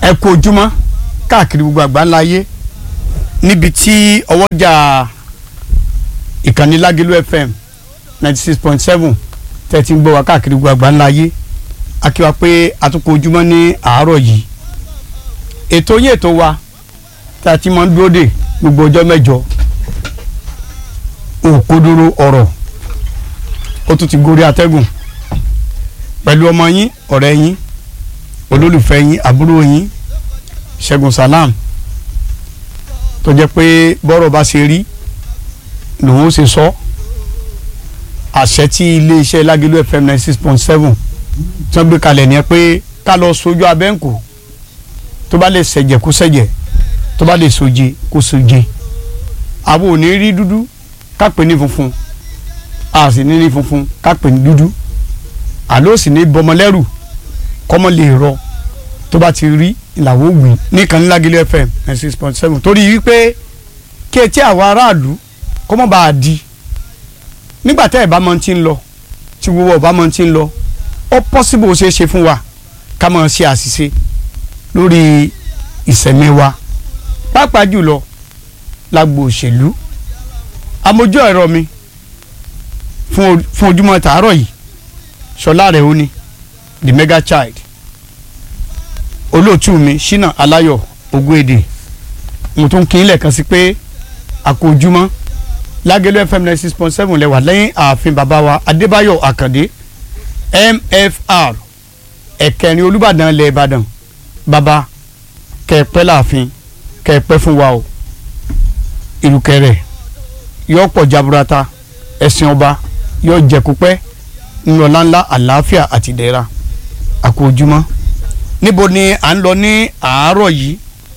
ẹ kú ojúmọ́ káàkiri gbogbo àgbáńlá ayé níbi tí ọwọ́jà ìkànnì Lágẹ̀lú FM ninety six point seven tẹ́tí ń gbọ́ wá káàkiri gbogbo àgbáńlá ayé akíwa pé àtúnkò ojúmọ́ ní àárọ̀ yìí ètò yín ètò wa tá a ti máa ń dúró dè gbogbo ọjọ́ mẹ́jọ òkodoro ọ̀rọ̀ ó tún ti gorí atẹ́gùn pẹ̀lú ọmọ yín ọ̀rẹ́ yín olólùfẹ́ yín àbúrò yín Ṣẹ́gun Salam tó jẹ́ pé bọ́rọ̀ bá ṣe rí lòun ó ṣe sọ àṣẹ tí iléeṣẹ́ Lágẹ̀lú FM ninety six point seven tí wọ́n gbé kalẹ̀ ní ẹ pé ká lọ sojú abẹ́ǹkò tó bá lè ṣẹ̀jẹ̀ kó ṣẹ̀jẹ̀ tó bá lè soje kó soje àwọn ò ní rí dúdú ká pè ní funfun a sì ní rí funfun ká pè ní dúdú àló sì ní bọmọlẹ́rù kọ́mọ lè rọ tó bá ti rí ìlàwó wì nìkan ní Lágẹ̀lú FM ninety six point seven torí wípé kí etí àwọn aráàlú kọ́mọ bá a di nígbà tẹ́ ẹ̀ bá mọ ti ń lọ tí gbogbo ọba mọ ti ń lọ ó pọ́sibú ó ṣeé ṣe fún wa ká mọ̀ ṣe àṣìṣe lórí ìsẹ̀mí wa pàápàá jùlọ lágbo òṣèlú amójú ẹ̀rọ mi fún ojúmọ́ tàárọ̀ yìí ṣọlá rẹ̀ ó ní the mega child olóòtú mi ṣínà aláyọ̀ ogúnèdè mo tún kí n lẹ́ẹ̀kan sí pé àkójúmọ́ Lágẹ̀lú FM ninety six point seven lẹ́wà lẹ́yìn ààfin bàbá wa adébáyọ̀ àkàndé mfr ẹ̀kẹrin olùbàdàn ilẹ̀ ìbàdàn bàbá kẹ̀pẹ́ láàfin kẹ̀pẹ́ fún wa o ìrùkẹ̀rẹ̀ yóò pọ̀ jaburata ẹ̀sìn ọba yóò jẹ̀kúpẹ́ nínú ọláńlá àlàáfíà àti ìdẹ̀ra àkójúmọ́ níbo ni à ń lọ ní àárọ̀ yìí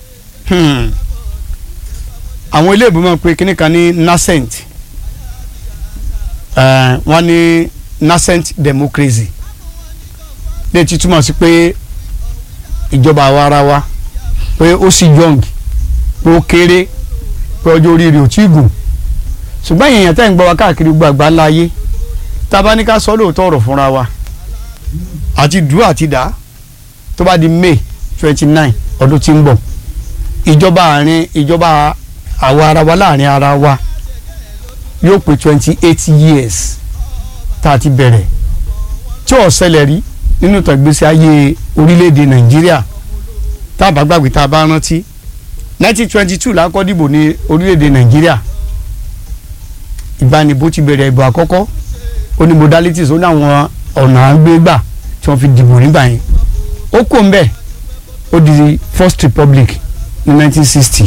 àwọn ilé ìgbìmọ̀ pé kíní kan ní nascent wọ́n ní nascent democracy lè ti túmọ̀ sí pé ìjọba àwa ara wa pé ó sì young pé ó kéré pé ọjọ́ orí rẹ̀ ò tí ì gùn ṣùgbọ́n èèyàn tẹ́ ń gbọ́ wa káàkiri gbàgbá láyé tá a bá ní ká sọ lóòótọ́ ọ̀rọ̀ fúnra wa àti dùú àti dá tó bá di May twenty nine ọdún tí ń bọ̀ ìjọba àárín ìjọba àwa ara wa láàrin ara wa yóò pé twenty eight years tá a ti bẹ̀rẹ̀ tí ò ṣẹlẹ̀ rí nínú ìtàn ìgbésí ayé orílẹ̀-èdè Nàìjíríà tá a bá gbàgbé tá a bá rántí nineteen twenty two la kọ́ dìbò ní orílẹ̀-èdè Nàìjíríà ìbánibó ti bẹ̀rẹ̀ ìbò àkọ́kọ́ ó ní modalities ó ní àwọn ọ̀nà àgbégbà tí wọ́n fi dìbò nígbà yẹn ó kò ń bẹ̀ ó di First Republic ní nineteen sixty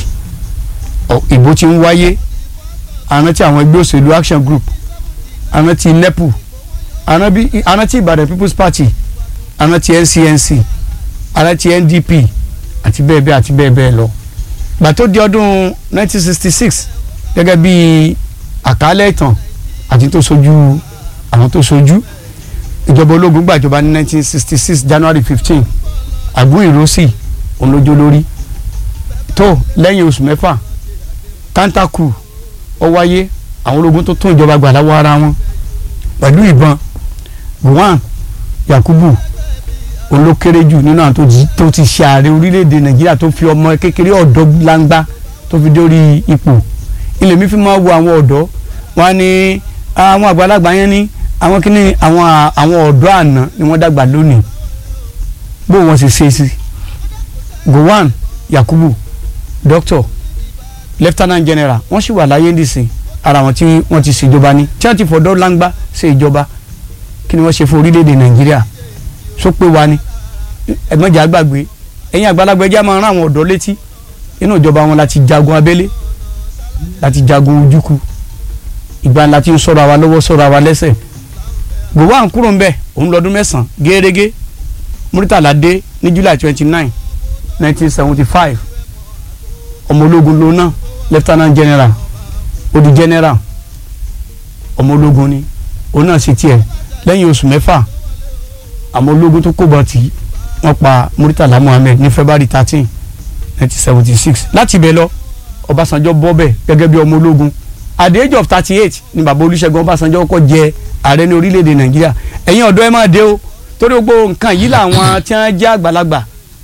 ìbò ti ń wáyé àrántí àwọn ẹgbẹ́ òṣèlú Action Group àrántí NEPU àrántí Ìbàdàn People's Party àrántí NCNC àrántí NDP àti bẹ́ẹ̀ bẹ́ẹ̀ àti bẹ́ẹ̀ bẹ́ẹ̀ lọ gbà tó di ọdún 1966 gẹ́gẹ́ bí àkálẹ̀ ìtàn àti tó sojú àwọn tó sojú ìjọba ológun gbàjọba ní 1966 January 15 àgún ìrósì olójó lórí tó lẹ́yìn oṣù mẹ́fà kantaku ó wáyé àwọn ológun tó tún ìjọba gbà láwọ ara wọn pẹ̀lú ìbọn Gowon Yakubu olókéré jù nínú àwọn tó ti ṣe ààrẹ orílẹ̀-èdè Nàìjíríà tó fi ọmọ kékeré ọ̀dọ́ langba tó fi dórí ipò ilé mi fi máa wo àwọn ọ̀dọ́ wọn ni àwọn àgbàlagbà yẹn ní àwọn kíní àwọn àwọn ọ̀dọ́ àná ni wọ́n dàgbà lónìí bó wọn sì ṣe sí Gowon Yakubu doctor lieutenant general wọ́n sì wà láyé nísìn ara wọn tí wọ́n ti ṣèjọba ní tí wọ́n ti fọ̀dọ́ langba ṣe ìjọba kí ni wọ́n ṣe fún orílẹ̀-èdè Nàìjíríà sọ pé wa ni ẹ̀mọ́jà gbàgbé ẹ̀yin àgbàlagbà ẹjẹ́ máa rán àwọn ọ̀dọ́ létí inú ìjọba wọn láti jagun abẹ́lé láti jagun ojúkú ìgbà láti ń sọ̀rọ̀ àwa lọ́wọ́ sọ̀rọ̀ àwa lẹ́sẹ̀ Gowon kúrò ń bẹ̀ òun lọ́dún mẹ́sàn-án gẹ́gẹ́ Muritala dé ní July twenty nine nineteen seventy five ọmọ ológun ló náà lieutenant general ó di general ọmọ ológun ni òun náà ṣe tiẹ̀ lẹ́yìn oṣù mẹ́fà àwọn ológun tó kó bọ̀ tí wọ́n pa Muritala Muhammed ní February thirteen nineteen seventy six láti ibẹ̀ lọ Ọbásanjọ́ bọ́ bẹ̀ gẹ́gẹ́ bí ọmọ ológun at the age of thirty eight ni bàbá Olúṣẹ́gun Ọbásanjọ́ kọ́kọ́ jẹ ààrẹ ní orílẹ̀-èdè Nàìjíríà ẹ̀yin ọ̀dọ́ ẹ máa dé o torí gbogbo nǹkan yìí làwọn tí wọ́n jẹ́ àgbàlagbà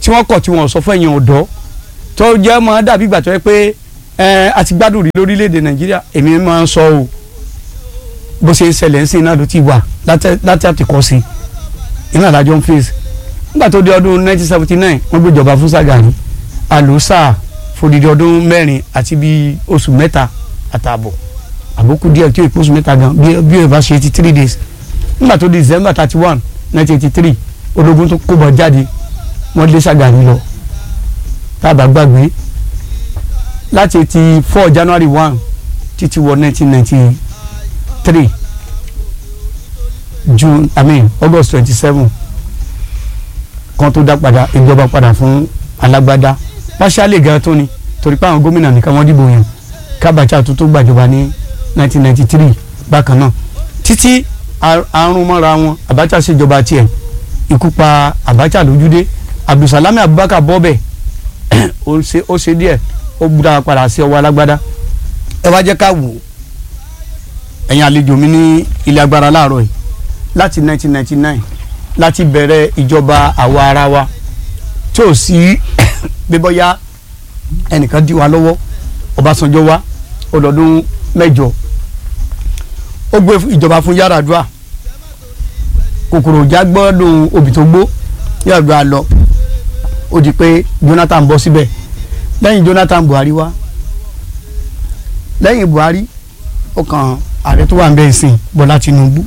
tí wọ́n kọ̀ tí wọ́n sọ fún ẹ̀yin ọ̀dọ́ tó jẹ́ máa dàbí ìgbà tó yẹ pé ẹ àti gbádùn rí lórílẹ̀‐èdè nàìjíríà èmi máa ń sọ o bó ṣe ń ṣẹlẹ̀ ń sìn náà ló ti wà láti àtìkọ́ sí iná àdájọ́ ń fèsì nígbà tó di ọdún 1979 wọ́n gbéjọba fún Ṣàgàrí àlùsà fòdìdí ọdún mẹ́rin àti bíi oṣù mẹ́ta àtààbọ̀ àbókù díẹ̀ tí ó ìpò oṣù mẹ́ta gan bí ó bá ṣe eighty three days nígbà tó di December thirty one nineteen eighty three ológun tó kó bọ̀ jáde wọ́n lé Ṣàgàrí lọ tábà gbàgbé láti eighty four January one títí wọ nineteen ninety three June I mean August twenty seven kan tó dá padà ìjọba padà fún alágbádá pàṣálẹ̀ gan tó ni torí pé àwọn gómìnà nìkan wọ́n dìbò yàn kábàjá tó tó gbàjọba ní nineteen ninety three bákan náà títí àrùn mọ́ra wọn Abacha ṣèjọba tiẹ̀ ikú pa Abacha lójúdé Abdulsalami Abubakar bọ́bẹ̀ ó ṣe díẹ̀ ó gbúdá padà sí ọwọ́ alágbádá ẹ wá jẹ́ ká wò ó ẹ̀yin àlejò mi ní ilé agbára láàárọ̀ yìí láti 1999 láti bẹ̀rẹ̀ ìjọba àwa ara wa tí ò sí bíbọ́yá ẹnìkan dí wa lọ́wọ́ Ọbásanjọ́ wa ọdọọdún mẹ́jọ ó gbé ìjọba fún Yar'Adua kòkòrò já gbọ́dọ̀ òbí tó gbó Yar'Adua lọ ó di pé Jonathan bọ́ síbẹ̀ lẹ́yìn Jonathan Buhari wá lẹ́yìn Buhari ó kàn ààrẹ tó wà ń bẹ ìsìn Bọ́lá Tinubu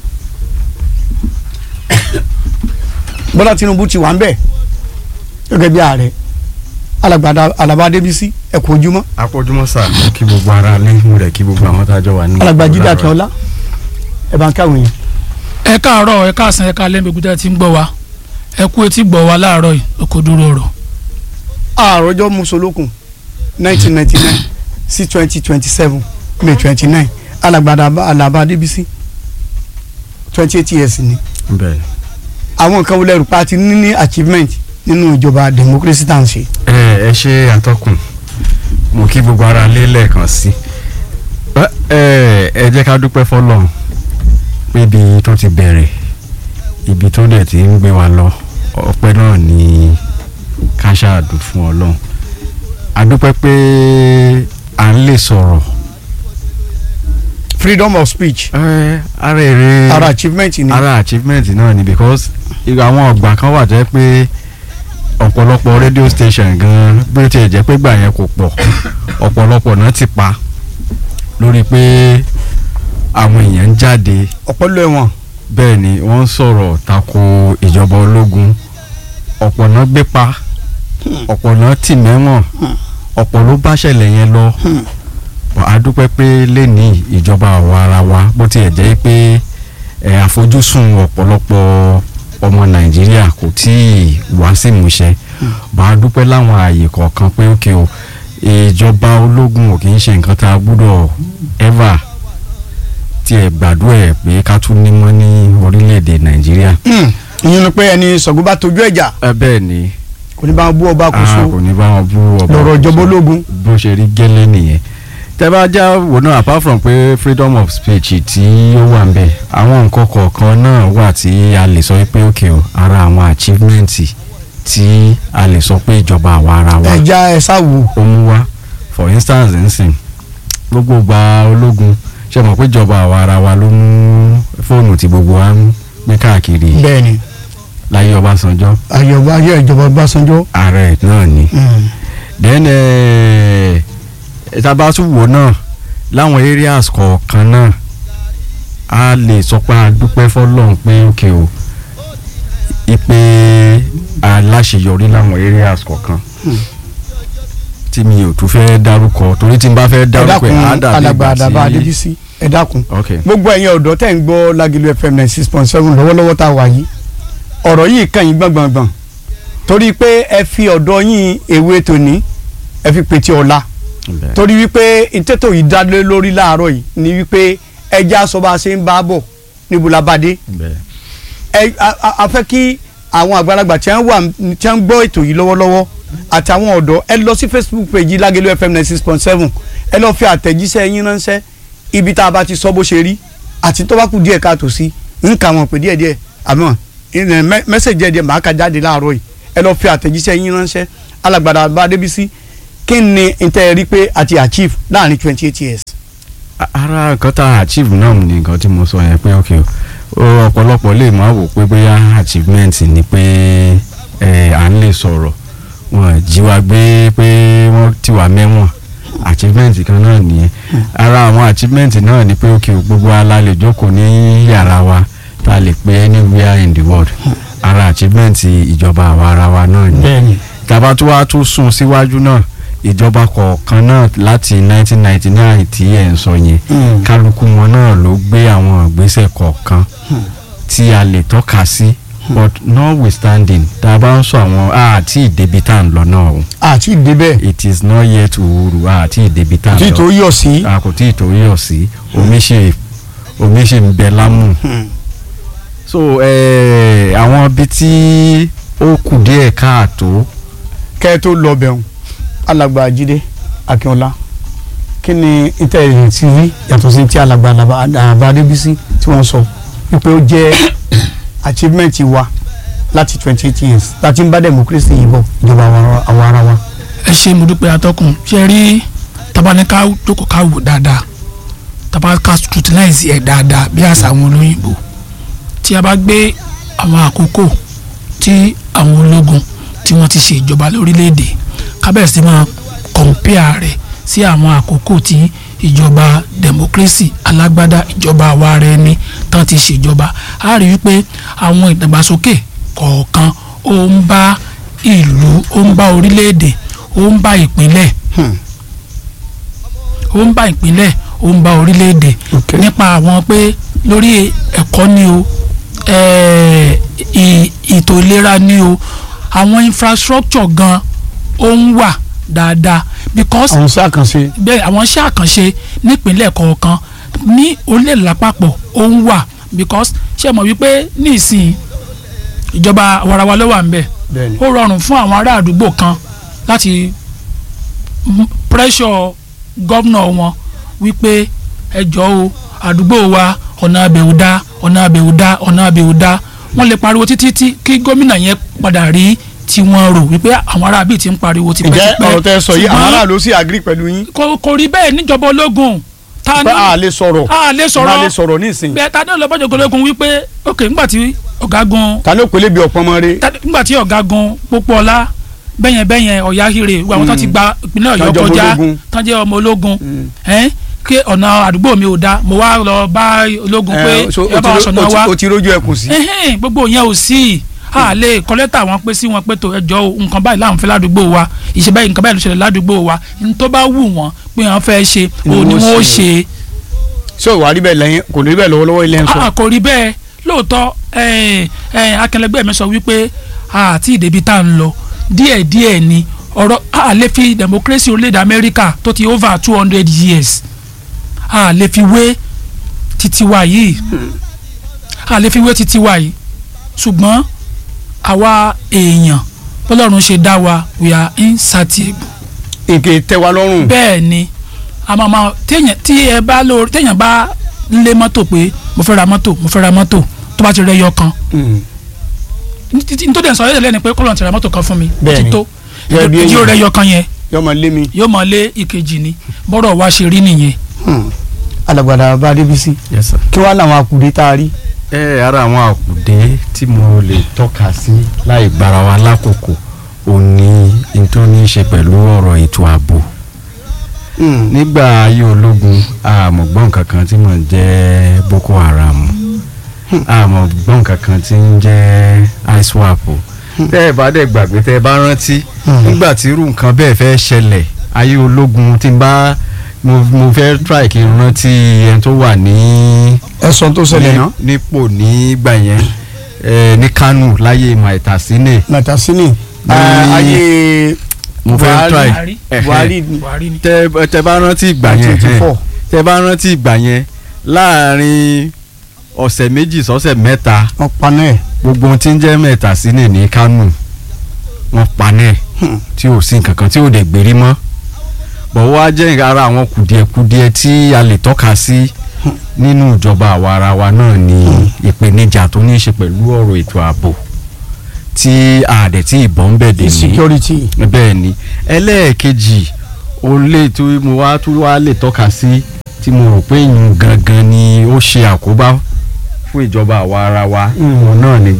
Bọ́lá Tinubu ti wà ń bẹ gẹ́gẹ́ bí ààrẹ alàgbàdà Alaba Adébísí ẹ kú ojúmọ́. a kú ojúmọ́ sà mo kí gbogbo ara lẹ́yìn rẹ̀ kí gbogbo àwọn tá a jọ wà ní. alàgbà Jídé Akínọlá ẹ bá ń káwọn yẹn. ẹ káàárọ̀ ẹ káàsán ẹ káalẹ́ gbogbo tẹ́ ti ń gbọ́ wa ẹ kú etí gbọ́ wa láàárọ̀ yìí oko dúró ọ̀rọ̀. àròjọ musolókun nineteen ninety nine sí twenty twenty seven may twenty nine alàgbàdà Alaba Adébísí twenty eight years ni. bẹ́ẹ̀ àwọn nǹkan wọlé rúpa àti níní achievement nínú ìjọba democracy tá à ń ṣe. ẹ ẹ ṣe àtọkùn mo kí gbogbo ara lé lẹ́ẹ̀kan sí ẹ ẹ jẹ́ ká dúpẹ́ fọlọ́run pé ibi tó ti bẹ̀rẹ̀ ibi tó dẹ̀ ti ń gbé wa lọ ọpẹ́ náà ni ká ṣáàdù fún ọlọ́run a dúpẹ́ pé à ń lè sọ̀rọ̀ freedom of speech ẹ ara èrè ara achievement ni. ara achievement náà ni because àwọn ọgbà kan wà jẹ́ pé ọ̀pọ̀lọpọ̀ radio station gan bí ó tiẹ̀ jẹ́ pé gbà yẹn kò pọ̀ ọ̀pọ̀lọpọ̀ náà ti pa lórí pé àwọn èèyàn ń jáde ọ̀pọ̀lọ ẹ̀wọ̀n bẹ́ẹ̀ ni wọ́n ń sọ̀rọ̀ tako ìjọba ológun ọ̀pọ̀ náà gbé pa ọ̀pọ̀ náà tì mẹ́wọ̀n ọ̀pọ̀ ló bá ṣẹlẹ̀ yẹn lọ a dúpẹ́ pé lẹ́ni ìjọba àwa ara wa bó tiẹ̀ jẹ́ pé ẹ̀ àfojúsùn ọ̀pọ̀lọpọ̀ ọmọ nàìjíríà kò tí ì wá sí ìmúṣẹ bá a dúpẹ́ láwọn ààyè kọ̀ọ̀kan pé ókè o ìjọba ológun ò kì í ṣe nǹkan tá a gbúdọ̀ ever tiẹ̀ gbàdúrà ẹ̀ pé ká tún nímọ̀ ní orílẹ̀-èdè nàìjíríà. ìyẹn ni pé ẹni sọ̀gbọ́n bá tójú ẹ̀jà ẹ bẹ́ẹ̀ ni kò ní bá wọn bú ọba kò so a kò ní bá wọn bú ọba lọ́rọ̀ ìjọba ológun. bó ṣe rí gẹ́lẹ́ nìyẹn tẹ́ bá já wò náà apart from pé freedom of speech tí ó wà ń bẹ̀ àwọn nǹkan kọ̀ọ̀kan náà wà tí a lè sọ pé òkè o ara àwọn achievement tí a lè sọ pé ìjọba àwa ara wa ẹja ẹ sáwù ó mú wá for instance nsìn gbogbo gba ológun ṣe mọ̀ pé ìjọba àwa ara wa ló mú fóònù tí gbogbo wa ń gbé káàkiri bẹ́ẹ̀ ni láyé Ọbásanjọ́ ayọ̀ ayọ̀ ìjọba Ọbásanjọ́. ààrẹ náà ni Mm. then eh, tábà tún wò náà láwọn areas kọ̀ọ̀kan náà a lè sọ pé a dúpẹ́ fọlọ́run pé òkè o ipe aláṣeyọrí láwọn areas kọ̀ọ̀kan tí mi ò tún fẹ́ dárúkọ torí tí n bá fẹ́ ẹ dárúkọ dákun ẹ̀ á dàbí alàgbà ìgbà àdàbà tí Adébísí ẹ dákun ok gbogbo ẹ̀yin ọ̀dọ́ tẹ̀ ń gbọ́ Lágìlú FM ninety six point seven lọ́wọ́lọ́wọ́ tá a wà yìí ọ̀rọ̀ yìí kàn yín gbọ̀ngbọ̀ngbọ̀n torí pé ẹ fi ọ̀dọ́ yín èwe tòní ẹ fi pètè ọ̀la bẹ́ẹ̀. torí wípé ìtẹ́tò yìí dá lé lórí láàárọ̀ yìí ni wípé ẹja sọ bá a ṣe ń bá a bọ̀ níbo la bá dé bẹ́ẹ̀. ẹ a- a a fẹ́ kí àwọn àgbàlagbà tí wọ́n wà tí wọ́n gbọ́ ètò yìí lọ́wọ́lọ́wọ́ àtàwọn ọ̀dọ́ ẹ lọ sí Facebook page Lágẹ̀lú FM ninety six point seven ẹ lọ fi àtẹ̀jíṣẹ́ yín ránṣẹ́ ibi tá a bá ti sọ bó ṣe rí àti tó bá kù díẹ̀ káàtó sí ń kà wọ́n pé díẹ̀díẹ̀ àmọ́ ìrìn mẹ́- mẹ́sẹ̀jì díẹ̀ máa ka jáde láàárọ̀ yìí ẹ lọ fi àtẹ̀jíṣẹ́ yín ránṣẹ́ alágbàdà bá débísí kí ni n tẹ́ ẹ rí pé a ti achieve láàrin twenty eight years. A- ara nǹkan tá a achieve náà ni nǹkan tí mo sọ yẹn pé ok o ọ̀pọ̀lọpọ̀ lè máa wò pé bóyá achievement ni pé ẹ à ń lè sọ̀rọ̀ wọn jí wa gbé pé wọ́n ti wà mẹ́wọ̀n achievement kan náà nìyẹn ara àwọn achievement náà ni pé ok gbogbo ala lè jókòó ní yàrá wa tá a lè pé anywhere in the world ara achievement ìjọba àwa ara wa náà ni bẹ́ẹ̀ni tàbá tó wá tún sún síwájú náà ìjọba kọ̀ọ̀kan náà láti 1999 tí ẹ̀ ń sọ yẹn kálukú wọn náà ló gbé àwọn ìgbésẹ̀ kọ̀ọ̀kan tí a lè tọ́ka sí but notwithstanding tá a bá ń sọ àwọn àti ìdèbí tá à ń lọ náà o àti ìdébẹ̀ it is not yet òwúrò àti ìdèbí tá à tí ń tó lọ yọ̀ sí. a kò tí ì tó yọ̀ sí omi ṣe omi ṣe ń bẹ lámù so eh, àwọn ibi tí ó kù díẹ̀ káàtó kẹ́ ẹ tó lọ bẹ̀rùn alàgbà jíde akínọlá kí ni ìtẹ̀yìn tí rí yàtọ̀ sí ti alàgbà àbá adébísí tí wọ́n sọ wípé ó jẹ́ achievement wa láti twenty eight years láti ń bá democracy yìí bọ̀ ìjọba àwọn ara wa. ẹ ṣe mo dúpẹ́ atọ́kùn ṣe rí tabaníká jókòó ká wò dáadáa tabaníká scrutinize ẹ̀ dáadáa bí àṣà àwọn olóyìnbó tí a bá gbé àwọn àkókò tí àwọn ológun tí wọ́n ti ṣe ìjọba lórílẹ̀‐èdè kábẹ̀sì máa compare rẹ̀ sí àwọn àkókò tí ìjọba democracy alágbádá ìjọba àwa ara ẹni tán ti ṣèjọba a rí wípé àwọn ìdàgbàsókè kọ̀ọ̀kan ó ń bá ìlú ó ń bá orílẹ̀-èdè ó ń bá ìpínlẹ̀ ó ń bá ìpínlẹ̀ ó ń bá orílẹ̀-èdè Okay. nípa àwọn pé lórí ẹ̀kọ́ ni o eh, ì- ètò ìlera ni o àwọn infrastructure gan ó ń wà dáadáa because àwọn sí àkànṣe bẹ́ẹ̀ àwọn iṣẹ́ àkànṣe nípínlẹ̀ kọ̀ọ̀kan ní orílẹ̀-èdè lápapọ̀ ó ń wà because ṣé ẹ mọ̀ wípé ní ìsìn ìjọba àwarawa ló wà ń bẹ̀ bẹ́ẹ̀ni ó rọrùn fún àwọn ará àdúgbò kan láti m- pressure gómìnà wọn wípé ẹ jọ̀ọ́ o àdúgbò wa ọ̀nà abẹ́wò dá ọ̀nà abẹ́wò dá ọ̀nà abẹ́wò dá wọ́n lè pariwo títí tí kí gómìnà yẹn padà rí tí wọ́n rò wípé àwọn ará bíi ti ń pariwo ǹjẹ́ tipẹ́tipẹ́ ọ̀rọ̀ tẹ́ ẹ sọ yìí àwọn ṣùgbọ́n aráàlú sì agree pẹ̀lú yín kò kò rí bẹ́ẹ̀ níjọba ológun ta pé ni a lè sọ̀rọ̀ a lè a lè sọ̀rọ̀ sọ̀rọ̀ nísìnyí bẹ́ẹ̀ ta ni olùbọ́jọ́ ológun wípé ok ńgbà tí ọ̀gágun ta ló pèlè bí ọ̀pọ̀ ọmọ rẹ ta- ńgbà tí ọ̀gágun Pópóọlá bẹ́yẹn bẹ́yẹn Ọ̀yáhire gbogbo àwọn tó ti gba ìpínlẹ̀ Ọ̀yọ́ Tán jẹ́ ọmọ kọjá ológun. tán jẹ́ ọmọ ológun ẹ́n kí ọ̀nà àdúgbò mi ò da mo wá lọ bá ológun pé ẹ, so, ẹ bá wa sọ̀nà o ti- wa o ti rójú ẹ kù sí. ẹhẹ́n gbogbo yẹn ò sí a lè kọ́lẹ́tà wọn pé sí wọn pé tó ẹjọ́ o nǹkan báyìí láwọn fẹ́ ládùúgbò wa ìṣe báyìí nǹkan báyìí ló ṣẹlẹ̀ ládùúgbò wa ní tó bá wù wọ́n pé wọ́n fẹ́ ṣe Ni òun ni wọ́n wọ́n ó ṣe. ṣe ṣé ò wá rí bẹ́ẹ̀ lẹ́yìn kò ní rí bẹ́ẹ̀ lọ́wọ́lọ́wọ́ ilé ń sọ. a kò rí bẹ́ẹ̀ lóòótọ́ ẹ̀ẹ́n, ẹ̀ẹ́n, akẹlẹgbẹ́ mi sọ wípé àti ìdèbí tá à ń lọ díẹ̀díẹ̀ ni ọ̀rọ̀ a lè fi democracy orílẹ̀-èdè Amẹ́ríkà tó ti over two hundred years a lè fi wé títí wa yìí a lè fi wé títí wa yìí ṣùgbọ́n àwa èèyàn bọ́lọ́run ṣe dá wa we are insatiable nǹkan tẹ́ wa lọ́rùn. bẹ́ẹ̀ ni a máa ma téèyàn tí ẹ bá lórí téèyàn bá lé mọ́tò pé mo fẹ́ ra mọ́tò mo fẹ́ ra mọ́tò tó bá ti rẹ yọ kan Mm. nítorí ẹ̀ sọ yẹ́ lẹ́nu pé kọ́lọ́n ti ra mọ́tò kan fún mi ó ti Bẹ́ẹ̀ni. tó Gẹ́gẹ́ bí ìdí ó èèyàn. rẹ yọ kan yẹn yọ máa lé mi. yóò máa lé ìkejì ni bọ́rọ̀ wa ṣe rí nìyẹn Hmm. alàgbàdà bá débísí yes sir. kí wàá làwọn àkùdé tá a rí. ẹ ara àwọn àkùdé tí mo lè tọ́ka sí láì gbára wa lákòókò ò ní n tó ní í ṣe pẹ̀lú ọ̀rọ̀ ètò ààbò nígbà ayé ológun àmọ̀gbọ́n kankan tí mò ń jẹ́ Boko Haram àmọ̀gbọ́n kankan tí ń jẹ́ ISWAP tẹ́ ẹ bá dẹ̀ gbàgbé tẹ́ ẹ bá rántí nígbà tí irú nǹkan bẹ́ẹ̀ fẹ́ ṣẹlẹ̀ ayé ológun tí n bá mo mo fẹ́ try kí n rántí ẹni tó wà ní ẹ̀sán tó ṣẹlẹ̀ ní- náà nípò nígbà yẹn eh, ní Kánò láyé Maitasine nàtàsínì Ní- ayé mo fẹ́ Buhari. try ẹ̀hẹ́. Buhari ni Buhari ni tẹ tẹ bá rántí ìgbà yẹn 24. ẹ̀hẹ́. tẹ bá rántí ìgbà yẹn láàrin ọ̀sẹ̀ méjì sọ́sẹ̀ mẹ́ta wọn paná ẹ̀. gbogbo ohun tí ń jẹ́ Maitasine ní Kánò wọ́n panẹ́ Hmm. tí ò sí nǹkan kan tí ò dẹ̀ gbérí mọ́ bọ̀wọ́ á jẹ́ ara àwọn kùdìẹ̀kudiẹ tí a lè tọ́ka sí nínú ìjọba àwa ara wa náà ni ìpèníjà tó ní í ṣe pẹ̀lú ọ̀rọ̀ ètò ààbò tí àdẹ̀ tí ìbọn ń bẹ̀ dé ní insecurity bẹ́ẹ̀ ni ẹlẹ́ẹ̀kejì ó lè tí mo wá tún wá lè tọ́ka sí tí mo rò pé ìyún gangan ni ó ṣe àkóbá fún ìjọba àwa ara wa Mm. òun náà ni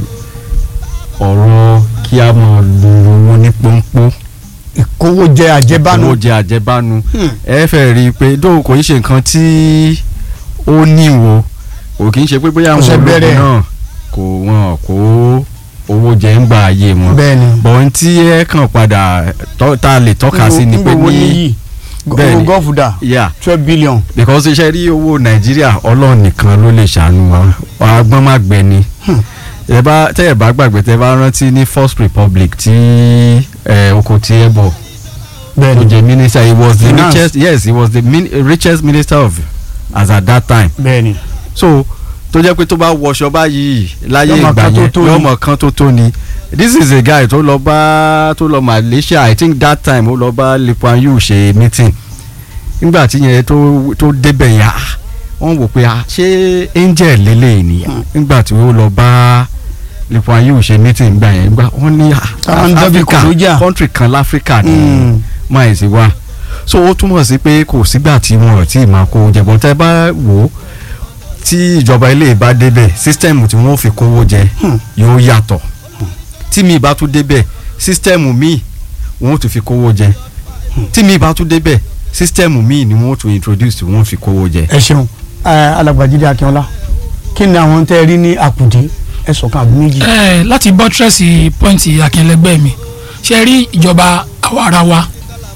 ọ̀rọ̀ kí a máa lu owó ní pọ́npọ́n ìkówójẹ àjẹbánu owó jẹ àjẹbánu Hmm. ẹ fẹ́ rí i pé dóò kò í ṣe nǹkan tí ó níwò kò kì í ṣe pé bóyá Kò àwọn ṣe ológun bẹ̀rẹ̀. náà kò wọn kó owó jẹ ń gba ayé wọn bẹ́ẹ̀ ni bọ̀n tí ẹ kàn padà tọ́- tá a lè tọ́ka sí ni pé Ngbogbo ní níyì bẹ́ẹ̀ owó ni. gọ́ọ̀fù dà yeah twelve billion because iṣẹ́ rí owó nàìjíríà ọlọ́run nìkan ló lè ṣàánú wa agbọ́n má gbẹ ni Hmm. ẹ bá tẹ́ ẹ bá gbàgbé tẹ́ ẹ bá rántí ní first republic tí ẹ oko tí ẹ bọ̀ bẹ́ẹ̀ tó ni jẹ́ minister he was the Finance. richest yes he was the min richest minister of as at that time bẹ́ẹ̀ ni so tó jẹ́ pé tó bá wọṣọ báyìí láyé Yóò mọ ìgbà kan tó yẹn tó ni. yóò mọ kan tó tó ni this is a guy tó lọ bá tó lọ Malaysia I think that time ó lọ bá Lee Kuan Yew ṣe meeting nígbà tí yẹn tó tó débẹ̀ yẹn ah, wọ́n wò pé ah, ṣé angel lélẹ̀ ni nígbà tí ó lọ bá Lee Kuan Yew ṣe meeting gbà yẹn gbà wọ́n ní ah, Táwọn ń dẹ́bi Africa kòlójà. country kan láfíríkà ni Mm. máa sì wá so ó túmọ̀ sí pé kò sígbà tí wọn ò tí ì máa kó jẹ̀bọ̀n tẹ́ bá wò ó tí ìjọba ilé bá débẹ̀ sísítẹ́ẹ̀mù tí wọ́n fi kówó jẹ Hmm. yóò yàtọ̀ tí mi bá tún débẹ̀ sísítẹ́ẹ̀mù míì wọ́n tún fi kówó jẹ tí mi bá tún débẹ̀ sísítẹ́ẹ̀mù míì ni wọ́n tún introduce tí wọ́n fi kówó jẹ. ẹ ṣeun ẹ alàgbàjídé akínọlá kí ni àwọn tẹ́ ẹ rí ní àkùdé ẹ sọ̀kan àbí méjì. ẹ láti bọ́tírẹ́sì pọ́ìntì akínlẹ́gbẹ́ mi ṣe rí ìjọba àwa ara wa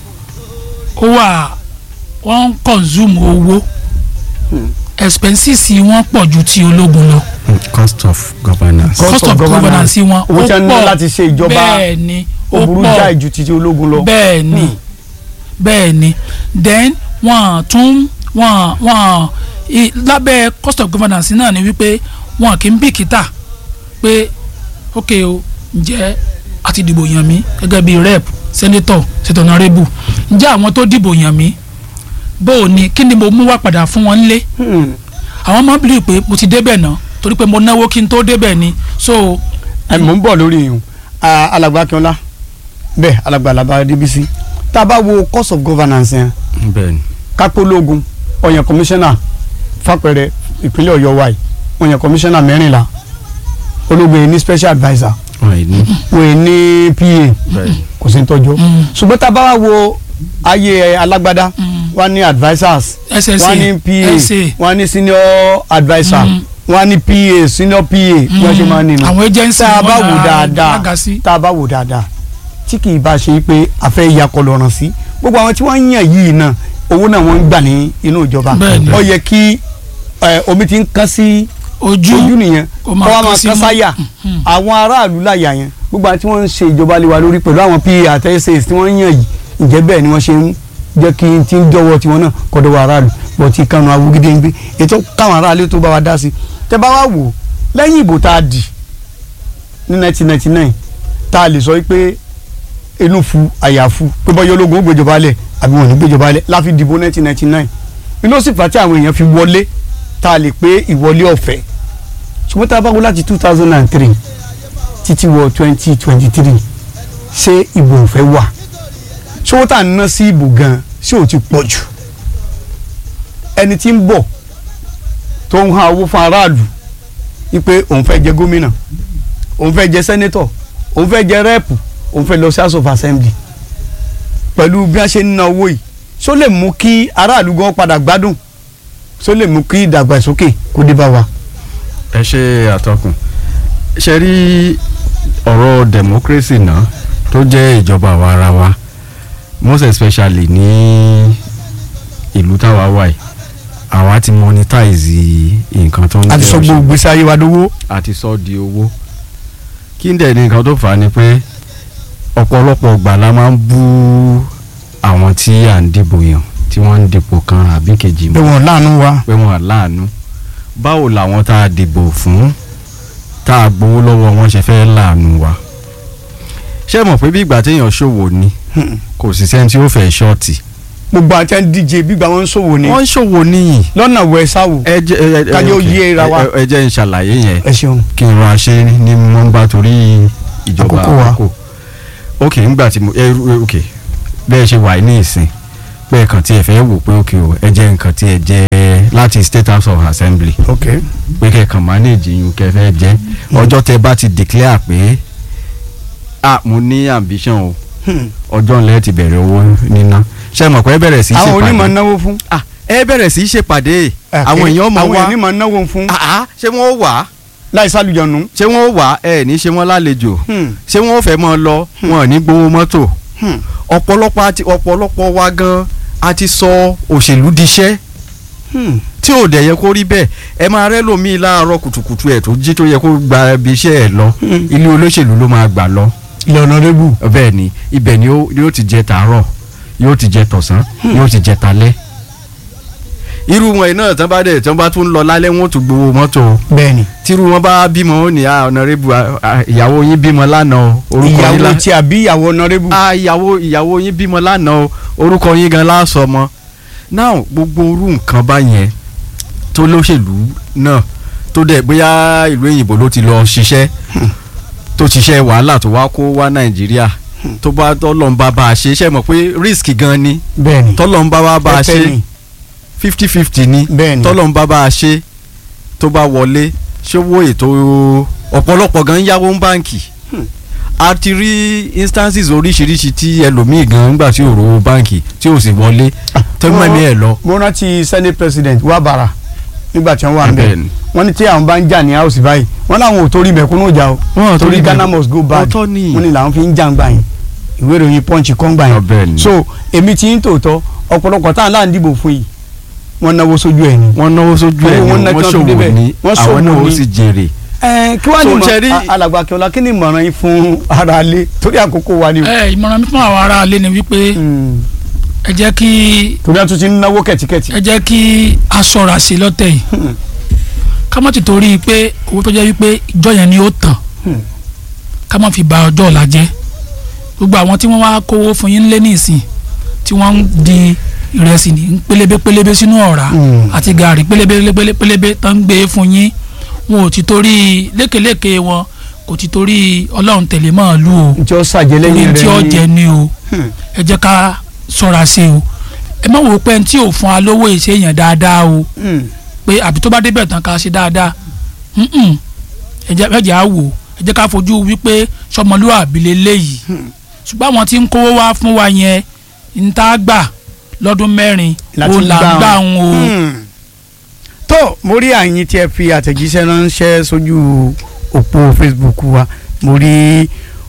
ó wà wọ́n ń consume owó expenses wọn pọ̀ ju ti ológun lọ cost of governance. Cost cost of of governance. governance wọn Owó tí a ní ó pọ̀ láti ṣe ìjọba bẹ́ẹ̀ ni ó ó burú pọ̀ jáì ju títí ológun lọ. bẹ́ẹ̀ ni Hmm. bẹ́ẹ̀ ni then wọ́n tún wọ́n wọ́n i- lábẹ́ cost of governance náà ni wípé wọ́n kì í bìkítà pé ok o ǹjẹ́ a ti dìbò yàn mí gẹ́gẹ́ bí rep senator senator honorable ǹjẹ́ àwọn tó dìbò yàn mí bó o ní kí ni mo mú wá padà fún wọn nílé Hmm. àwọn máa ń bìlì pé mo ti débẹ̀ náà torí pé mo náwó kí n tó débẹ̀ ni so ẹ mò ń bọ̀ lórí yìí alàgbà akínọlá bẹ́ẹ̀ alàgbà alàgbà débísí tá a bá wo cost of governance yẹn bẹ́ẹ̀ni kápólógún ọ̀yàn kọmíṣánná fàpẹẹrẹ ìpínlẹ̀ ọ̀yọ́ wa yìí ọ̀yàn kọmíṣánná mẹ́rìnlá ológun yìí ní special adviser wọ́n yìí ní wọ́n yìí ní pa bẹ́ẹ̀ni. kò sí ní tọ́jú Mm. ṣùgbọ́n tá a bá wá wo ayé alágbádá Mm. wọ́n ní advisers ssa wọ́n ní pa sa wọ́n ní senior adviser Mm. wọ́n ní pa senior pa wọ́n ṣe máa ń nínú àwọn agency tá a bá wọn wò náà dáadáa lága sí. tá a bá wò dáadáa tí kì í bá ṣe pé a fẹ́ yakọ̀ lọ́rùn sí gbogbo àwọn tí wọ́n ń yàn yìí náà owó náà wọ́n ń gbà ní inú ìjọba Bẹ́ẹ̀ni. ó yẹ kí ẹ, omi ti ń kán sí ojú ojú nìyẹn kó kó máa wá kán máa sí kán mú. sáyà Mhm. àwọn aráàlú láyà yẹn gbogbo àwọn tí wọ́n ń ṣe ìjọba lé wa lórí pẹ̀lú àwọn pa àti ssas tí wọ́n ń yàn yìí ǹjẹ́ bẹ́ẹ̀ ni wọ́n ṣe ń jẹ́ kí n ti ń jọ̀wọ́ tiwọn náà kọ́dọ̀ wa aráàlú bọ̀ tí kanu awúgídé ń gbé ètò káwọn aráàlú tó bá wa dá sí tẹ́ bá wá wò ó lẹ́yìn ìbò tá a dì ní 1999 tá a lè sọ pé inú fu àyàfu pé bọ́yọ́ ológun ó gbéjọba lẹ̀ àbí wọn ò ní gbéjọba lẹ̀ láfi dìbò 1999 inú sì fà á tí àwọn èèyàn fi wọlé tá a lè pé ìwọlé ọ̀fẹ́ ṣùgbọ́n tá a bá wo láti 2003 títí wọ 2023 ṣé ìbò ọ̀fẹ́ wà ṣówó tá à ń ná sí ìbò gan ṣé ò ti pọ̀ jù ẹni tí ń bọ̀ tó ń han owó fún aráàlú wípé òun fẹ́ jẹ gómìnà òun fẹ́ jẹ sẹ́nétọ̀ òun fẹ́ jẹ rẹ́ẹ̀pù òun fẹ́ lọ sí house of assembly pẹ̀lú bí wọ́n ṣe ń ná owó yìí ṣó lè mú kí aráàlú gan padà gbádùn ṣó lè mú kí ìdàgbàsókè kó dé bá wa. ẹ ṣe àtọkùn ṣe rí ọ̀rọ̀ democracy náà tó jẹ́ ìjọba àwa ara wa most especially ní ìlú táwa wà yìí àwa ti monetize nǹkan tó ń a ti sọ jẹ́ gbogbo gbèsè ayé wa dówó. àti sọ di owó kí n dẹ̀ ní nǹkan tó fà á ni pé ọ̀pọ̀lọpọ̀ ìgbà la máa ń bú àwọn tí à ń dìbò yàn tí wọ́n ń dìbò kan àbí kejì pé mọ́ wọn láàánú wa. pé wọn láàánú báwo làwọn tá a dìbò fún tá a gbowó lọ́wọ́ wọn ṣe fẹ́ láàánú wa ṣé mọ̀ pé bí ìgbà téèyàn ṣòwò ni kò sì sẹ́ni tí ó fẹ́ ṣọ́ọ̀tì gbogbo àti ẹni díje bí gbà wọn ń ṣòwò ni wọ́n ń ṣòwò níyìn lọ́nà wẹ̀ sáwò. ẹ jẹ́ ẹ ẹ Ká jẹ́ ó ok. yé ra wa. Ẹ- ẹ jẹ́ n ṣàlàyé yẹn ẹ ṣeun. kí n ra ṣe ní nọ́mbà torí ìjọba Àkókò wa. àkókò ok ńgbà tí mo ẹ ẹ, ok bẹ́ẹ̀ ṣe wà ní ìsìn pé kàn tí ẹ fẹ́ wò pé ok o ẹ jẹ́ nǹkan tí ẹ jẹ́ láti state house of assembly ok pé kẹ̀kàn manage yín kẹ́ fẹ́ jẹ́ ọjọ́ tẹ bá ti declare pé ah mo ní ambition o Hmm. ọjọ́ ńlẹ̀ ti bẹ̀rẹ̀ owó níná ṣe mọ̀ pé ẹ bẹ̀rẹ̀ sí í àwọn onímọ̀ ṣèpàdé náwó fún. ah ẹ bẹ̀rẹ̀ sí í ṣèpàdé àwọn èèyàn mọ̀ àwọn wá onímọ̀ náwó fún ah ah ṣé wọ́n ó wà láì sálùjọ̀nù. ṣé wọ́n ó wà ẹ ní ṣe wọ́n lálejò Hmm. ṣé wọ́n ó fẹ́ mọ́ ọ lọ wọn ò ní gbowó mọ́tò Hmm. ọ̀pọ̀lọpọ̀ àti ọ̀pọ̀lọpọ̀ wa gan a ti sọ òṣèlú diṣẹ́ Hmm. tí ò dẹ̀ yẹ kó rí bẹ́ẹ̀ ẹ máa rẹ́ lómi láàárọ̀ kùtùkùtù ẹ̀ tó jí tó yẹ kó gba ibi iṣẹ́ ẹ̀ lọ Hmm. ilé olóṣèlú ló máa gbà lọ ilẹ̀ ọ̀nàdébù. bẹ́ẹ̀ ni ibẹ̀ ni ó- yóò ti jẹ tàárọ̀ yóò ti jẹ tọ̀sán yóò ti jẹ talẹ́ irú wọn náà tán bá dẹ̀ tán bá tún lọ lálẹ́ wọn ò tún gbowó mọ́tò o bẹ́ẹ̀ni tírú wọn bá bímọ ó ní à ọ̀nàrẹ́bù ìyàwó yín bímọ lánàá o orúkọ yín ìyàwó lá tí a bí ìyàwó ọ̀nàdébù. ah ìyàwó ìyàwó yín bímọ lánàá o orúkọ yín gan láàsọ mọ now gbogbo orú nǹkan báyẹn tó lóṣèlú náà tó dẹ̀ bóyá ìlú òyìnbó ló ti lọ ṣiṣẹ́ tó ṣiṣẹ́ wàhálà tó wá kó wá nàìjíríà tó bá tọ́lọ̀ ń bá bá a ṣe ṣe mọ̀ pé risk gan ni bẹ́ẹ̀ni tọ́lọ̀ ń bá wá bá a Tẹ́tẹ́ ṣe ni. fifty fifty ni bẹ́ẹ̀ni tọ́lọ̀ ń bá bá a ṣe tó bá wọlé ṣówó ètò ọ̀pọ̀lọpọ̀ gan yáwó ń báǹkì a ti rí instances oríṣiríṣi tí ẹlòmíì gan ńgbà tí ò rówó báǹkì tí ò sì wọlé tó mọ̀ ní ẹ̀ lọ. mo rántí senate president wabara nígbà tí wọ́n wà ń bẹ̀ Bẹ́ẹ̀ni. wọ́n ní tí àwọn bá ń jà ní house báyìí wọ́n láwọn ò torí mẹ̀kúnnù jà o Wọ́n ò torí torí ghana mẹ̀kún- must go bad Ọ̀tọ̀ ni. wọ́n ní làwọn fi ń jà ń gbà yín ìwé ìròyìn punch kọ́ ń gbà Ọ bẹ́ẹ̀ yín ni. so èmi ti ń tòótọ́ ọ̀pọ̀lọpọ̀ táwọn láà ń dìbò fún yìí wọ́n náwó sójú ẹ̀ ni. wọ́n náwó sójú ẹ̀ Owó wọn ni ná wọ́n kí wọ́n fi ṣòwò débẹ̀. ní Wọ́n àwọn náà ṣòwò ó ní. sì jèrè. ẹ kí wàá ní So, mọ ṣe rí- a- alàgbà akínọlá kí ni ìmọ̀ràn yín fún ara lé torí àkókò wa ni o. ẹ ìmọ̀ràn mi fún àwọn aráalé ni wípé Hmm. ẹ jẹ́ kí torí àtúntì ń náwó kẹ̀tíkẹ̀tì. ẹ jẹ́ kí a ṣọ́ra sí lọ́tẹ̀ yìí Hmm. ká má ti torí pé owó tó jẹ́ wípé ìjọ yẹn ni ó tàn Hmm. ká má fi ba ọjọ́ ọ̀la jẹ́ gbogbo àwọn tí wọ́n wá kówó fún yín lé nísìn tí wọ́n ń di ìrẹsì ní pélébé pélébé sínú ọ̀rá Hmm. àti gàrí pélébé pélébé pélébé tó ń gbé fún yín wọn ò ti torí lékeléke wọn kò ti torí ọlọ́run tẹ̀lé máa lù o ntí ó ṣàjẹ́ torí lẹ́yìn rẹ̀ tí ó jẹ ni o Hmm. ẹ jẹ́ ká ṣọ́ra sí o ẹ má wò ó pé ẹni tí ò fún wa lówó ìṣe èèyàn dáadáa o Hmm. pé àbí tó bá débẹ̀ tán ká ṣe dáadáa Mm-mm. ẹ jẹ́ ẹ jẹ́ á wò ẹ jẹ́ ká fojú wípé sọmọlúwàbí lélẹ́yìí ṣùgbọ́n àwọn tí ń kówó wá fún wa yẹn ń tá a gbà lọ́dún mẹ́rin Láti ó là ń gbà gbà wọn. ń o Hmm. tó mo rí àyìn tí ẹ fi àtẹ̀jíṣẹ́ ránṣẹ́ sójú òpó facebook wa mo rí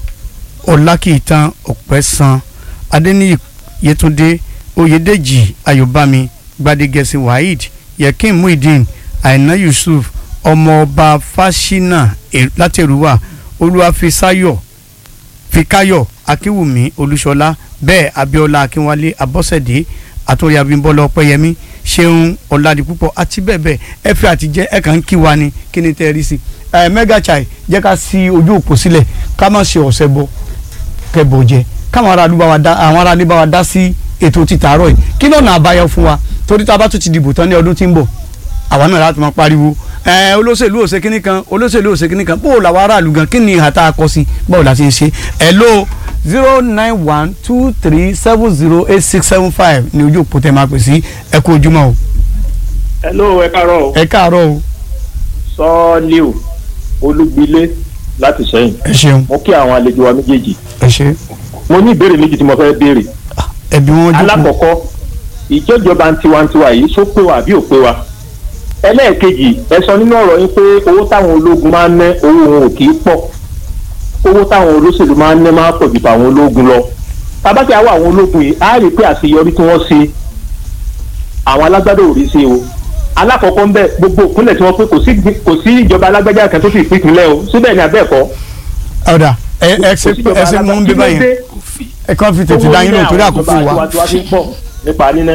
ọlákìtàn ọ̀pẹ́sàn adéníyì yétúndé oyèdèjì ayọ̀bámi gbadegẹ̀sì waheed yekin muhideen aina yusuf ọmọọba fásinà E- látẹrùwà olúwàfíṣayọ fikayo akínwùmí olúṣọlá bẹ́ẹ̀ abíọ́lá akínwálé abọ́sẹ̀dé àtúnyẹ abímbọ́lá ọpẹ́yẹmí ṣeun ọ̀làdìpúpọ̀ àti bẹ́ẹ̀ bẹ́ẹ̀ ẹ fi àtijẹ́ ẹ kàn ń kí wa ni kí ni tẹ́ ẹ rí sí ẹ mega chai jẹ́ ká sí ojú òpó sílẹ̀ ká má ṣe ọ̀sẹ̀ bọ kẹbọ jẹ káwọn aráàlú bá wa dá àwọn aráàlú bá wa dá sí ètò títàárọ̀ yìí kí lọ́nà àbáyọ fún wa torí tá a bá tún ti dìbò tán ní ọdún tí ń bọ̀ àwa náà láti máa pariwo ẹ olóṣèlú òṣè kínní kan olóṣèlú òṣè kínní kan bó o làwọn aráàlú gan kí ni ìhà tá a kọ sí báwo la ti ń ṣe ẹ ló zero nine one two three seven zero eight six seven five ní ojú òpó tẹ máa pè sí ẹ kú ojúmọ́ o hello ẹ káàárọ̀ o ẹ káàárọ̀ o sọ́ọ́líù olúgbilé láti sẹ́yìn ẹ ṣeun mo kí àwọn àlejò wa méjèèjì ẹ ṣe mo ní ìbéèrè méjì tí mo fẹ́ béèrè ẹbí wọn jókòó alákọ̀ọ́kọ́ ìjọjọba tiwantiwa yìí só pé wa àbí ò pé wa ẹlẹ́ẹ̀kejì ẹ sọ nínú ọ̀rọ̀ yín pé owó táwọn ológun máa ń ná owó wọn ò kì í pọ̀ owó táwọn olóṣèlú máa ń ná máa pọ̀ ju tàwọn ológun lọ tabátí àwọn àwọn ológun yìí á rí i pé àṣeyọrí tí wọ́n ṣe àwọn alágbádá ò rí ṣe o alákọ̀ọ́kọ́ ń bẹ gbogbo ìpínlẹ̀ tí wọ́n pé kò sí kò sí ìjọba alágbádá kan tó fi ìpínlẹ̀ o síbẹ̀ ni abẹ́ẹ̀kọ́ ọ̀dà ẹ ẹ ṣe ẹ ṣe mú un bí báyìí ẹ kàn fi tètè dá yín lò torí àkókò wa tiwantiwa fi ń pọ̀ nípa níná.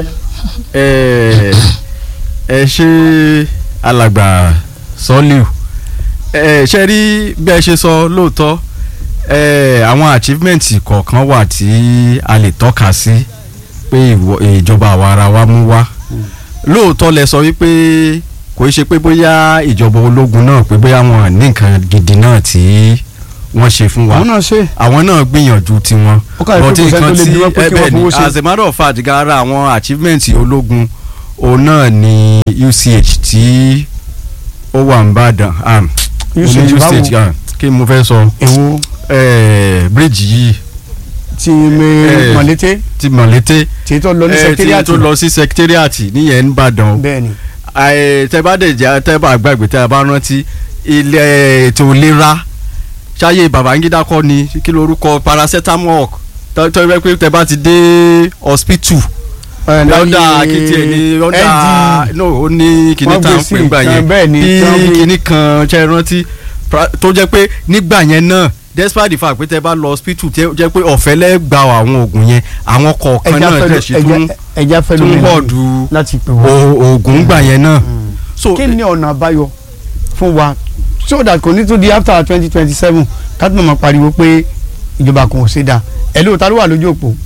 ẹ ẹ ṣe alàgbà sọlíù ẹ ṣe rí bí ẹ ṣe sọ lóòótọ́ ẹ àwọn achievement kọ̀ọ̀kan wà tí a lè tọ́ka sí pé ìwọ- ìjọba àwa ara wa mú wá lóòótọ́ lẹ sọ wípé kò í ṣe pé bóyá ìjọba ológun náà pé bóyá wọn ní nǹkan gidi náà tí wọ́n ṣe fún wa àwọn náà ṣe àwọn náà gbìyànjú tiwọn Ó kàwé pé But kò sẹ́ni tó nǹkan lè tí- bí wọ́n pé ẹ kí wọ́n bẹ́ẹ̀ ni, fowó ṣe. as a matter of fact gara àwọn achievement ológun òun náà ni UCH tí ó wà ń bàdàn um, UCH mo ní báwo? UCH um, kí mo fẹ́ sọ èwo eh, bridge yìí ti mi Eh. mọ̀lété ti mọ̀lété tí tó lọ ní eh, tí secretariat tó lọ sí secretariat níyẹn ń bàdàn o bẹ́ẹ̀ ni Àì, tẹ bá dẹ̀ jẹ́ tẹ bá gbàgbé tẹ bá rántí ilé ètò ìlera ṣáyé Babangida kọ́ ni kí lorúkọ paracetamol tọ́ tọ́ ẹ pé tẹ bá ti dé hospital lọ́dà kìtì ẹ̀ ní lọ́dà no ó ní kìnní Wọ́n tá à gbé ń sí pè gbà ìkan yẹn bẹ́ẹ̀ ni, tí wọ́n bí gbé- kìnní kan ṣe rántí pra- tó jẹ́ pé nígbà yẹn náà despite the fact pé tẹ bá lọ hospital tẹ jẹ́ pé ọ̀fẹ́ lẹ́ gba àwọn oògùn yẹn àwọn kọ̀ọ̀kan ẹja náà tẹ̀ sí fẹlú tún ẹja fẹlú tún mi bọ̀dù láti pè wọ́n. o- oògùn gbà yẹn náà so kí ni ọ̀nà àbáyọ fún wa so that kò ní tún di after twenty twenty seven káàtó máa pariwo pé ìjọba kan ò ṣe dáa ẹ ló ta ló wà lójú òpó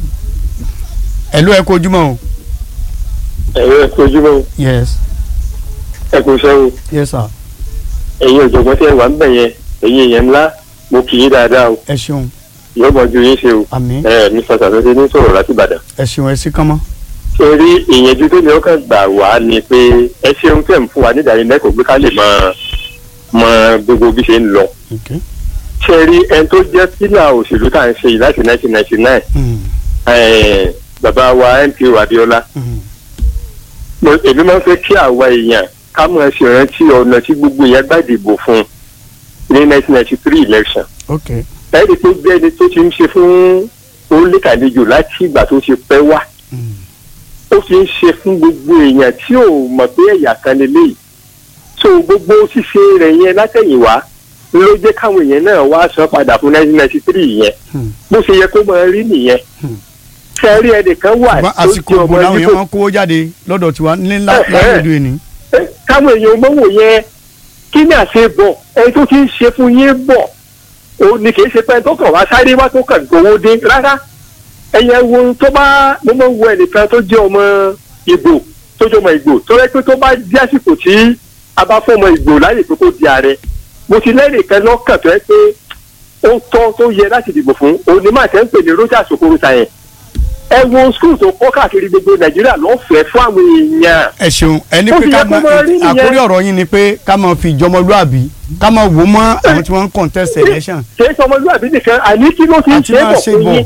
ẹ ló ẹ kó ojúmọ́ o ẹ̀rọ ẹ̀kọ́ ojúmọ́ yes ẹ̀kọ́ sẹ́wọ̀n yes sir ẹ̀yin ọ̀jọ̀gbọ́n tí ẹ wà ń bẹ̀ yẹn ẹ̀yin èèyàn ńlá mo kì í dáadáa o ẹ ṣeun yóò mọ ju yín ṣe o àmín ẹ mr sàtúndé ní sọ̀rọ̀ láti ìbàdàn. ẹ ṣeun ẹ sí kánmọ́ ṣe rí ìyẹnjú tó ní ọkàn gbà wá ni pé ẹ ṣeun tẹ̀ ń fún wa nídàánilẹ́kọ̀ọ́ pé ká lè mọ mọ gbogbo bí ṣe ń lọ. okay ṣe rí ẹni tó jẹ́ pílà òṣèlú tá à ń ṣe yìí láti 1999 mm. eh, bàbá wa MPO Abíọ́lá Mm. mo- èmi máa ń fẹ́ kí àwa èèyàn ká mọ̀ ṣe rántí ọ̀nà tí gbogbo èèyàn gbà dìbò fún ní 1993 election okay ẹni tó jẹ́ ẹni tó ti ń ṣe fún oníkàlejò láti ìgbà tó ti pẹ́ wá mm. ó fi ń ṣe fún gbogbo èèyàn tí ò mọ̀ pé ẹ̀yà kan lélẹ́yìí so gbogbo ṣíṣe rẹ̀ yẹn látẹ̀yìnwá ló jẹ́ káwọn èèyàn náà wá san padà fún 1993 yẹn Hmm. bó ṣe yẹ kó máa rí nìyẹn Hmm. sẹ́rí ẹnìkan wà ṣùgbọ́n tó àsìkò jẹ́ ògbó ọmọ làwọn yìí èèyàn tó máa ń kówó jáde lọ́dọ̀ tiwa ní Eh, eh. lágbèdo ẹni káwọn èèyàn mọ́wò yẹn kí ni àṣẹ bọ̀ ẹni tó ti ń ṣe fún yín bọ̀ ó ní kì í ṣe pé ẹni tó kàn wá sáré wá tó kàn gbowó dé rárá ẹ̀yẹ wo tó bá mo máa ń wo ẹnìkan tó jẹ́ ọmọ ìgbò tó jẹ́ ọmọ ìgbò tó rẹ́ pé tó bá di àsìkò tí a bá fún ọmọ ìgbò láyè pé kó di ààrẹ mo ti lẹ́nìkan lọ́kàn tó yẹ pé ó tọ́ tó yẹ láti dìbò fún òní máa tẹ́ ń pè ní Roger Sokorosa yẹn ẹ wo skul tó kọ́ káàkiri gbogbo Nàìjíríà lọ́fẹ̀ẹ́ fún àwọn èèyàn ẹ ṣeun ẹni Ó pé ti ká yẹ kó máa máa rí nìyẹn. àkórí ọ̀rọ̀ yín ni pé ká máa fi ìjọmọlúàbí ká máa wò mọ́ àwọn tí wọ́n ń contest election kì í sọmọlúwàbí nìkan àní kí ló ti ń àti ṣe é máa bọ̀ ṣe fún bọ̀ yín.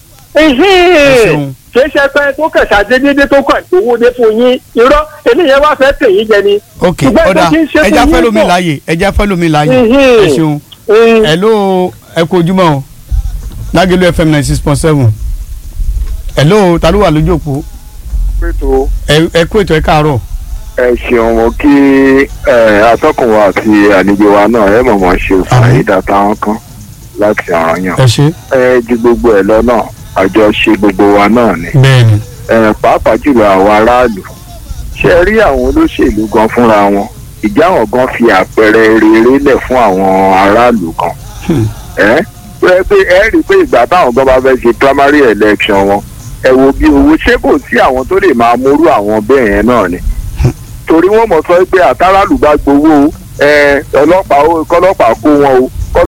ṣeun. kì í ṣe pé tó kàn ṣàdédédé tó kàn gbowó dé fún yín irọ́ eléyẹn wá fẹ́ tẹ̀ yín jẹ ni. ok Ṣùgbọ́n tó ọ̀dà ti ń ṣe ẹja fún fẹ́ yín lómi pọ̀. láàyè ẹja fẹ́ lómi láàyè Mhm. ẹ ṣeun Mm. hello ẹ kú ojúmọ́ o lágẹ̀lú fm ninety six point seven hello ta ló wà lójú òpó pẹ̀tọ́ ẹ ẹ kú ètò ẹ káàárọ̀ ẹ ṣeun mo kí ẹ, atọ́kùn wa àti àlejò wa náà ẹ mọ̀mọ́ ṣe fàyídà táwọn kan láti ọ̀ràn yàn. ẹ ṣe ẹ ju gbogbo ẹ lọ náà àjọṣe gbogbo wa náà ni. bẹ́ẹ̀ni ẹ pàápàá jùlọ àwọn aráàlú ṣe rí àwọn olóṣèlú gan fúnra wọn ìjà wọn gan fi àpẹẹrẹ rere lẹ̀ fún àwọn aráàlú gan. Hmm. ẹ pé pé ẹ rí i pé ìgbà táwọn gan bá fẹ́ ṣe primary election wọn ẹ wo bí owó ṣé kò sí àwọn tó lè máa múrú àwọn bẹ́ẹ̀ yẹn náà ni torí wọ́n mọ̀ sọ pé àtàràlù bá gbowó ẹ ọlọ́pàá ó kọ́lọ́pàá kó wọn o kọ́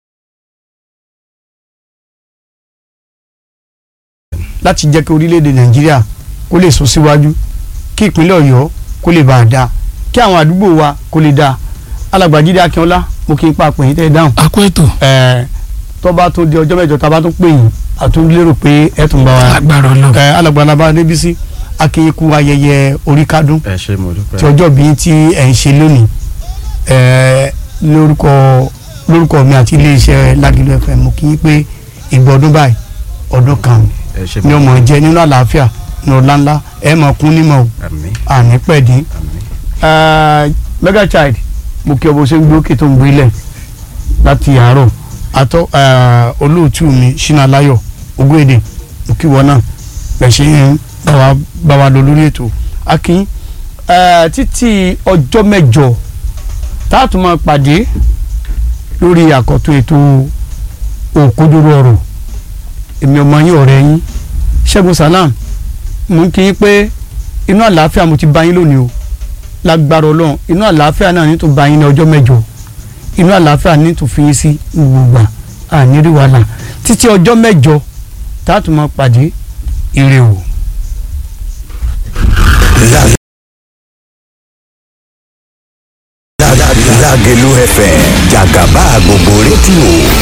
láti jẹ́ kí orílẹ̀-èdè nàìjíríà kó lè sún síwájú kí ìpínlẹ̀ ọ̀yọ́ kó lè bá a dáa kí àwọn àdúgbò wa kó lè dáa alàgbàjídé akínọlá mo kí n pa àpè yín tẹ́ ẹ dáhùn àkó ètò ẹ tó bá tún di ọjọ́ mẹ́jọ tá a bá tún pè yín àtún lérò pé ẹ tún bá wa agbára ọlọ́run ẹ alàgbàlábà débísí akínyínkù ayẹyẹ orí kádùn ẹ ṣe mo dúpẹ́. tí ọjọ́ bíi tí ẹ̀ ń ṣe lónìí ẹ lórúkọ lórúkọ mi àti iléeṣẹ́ Lágìlú FM mo kí yín pé ìgbà ọdún báyìí ọdún kan ẹ ṣe ni mo ọmọ jẹ nínú àlàáfíà ní ọ̀la ńlá ẹ mọ̀ kún nímọ̀ o àmín àní pẹ̀dín àmín. mega child mo kí ọ bó ṣe ń gbé òkè tó ń gbé lẹ̀ láti àárọ̀ àtọ́ eh, olóòtú mi ṣínà láyọ̀ ogún èdè mo kí wọn náà bẹ̀ ṣe ń bá wa bá wa lọ lórí ètò akin eh, títí ọjọ́ mẹ́jọ tá a tún máa pàdé lórí àkọ́tún ètò òkodoro ọ̀rọ̀ èmi ọmọ yín ọ̀rẹ́ yín ṣẹ́gun salam mo ń kí yín pé inú àlàáfíà mo ti bá yín lónìí o lágbára ọlọ́run inú àlàáfíà náà ní tó bá yín ní ọjọ́ mẹ́jọ inú àlàáfíà ní tó fi yín sí gbogbo àní rí wàhálà títí ọjọ́ mẹ́jọ tá a tún máa pàdé ire o. Lágẹ̀lú FM jàgàbá gbogbo rédíò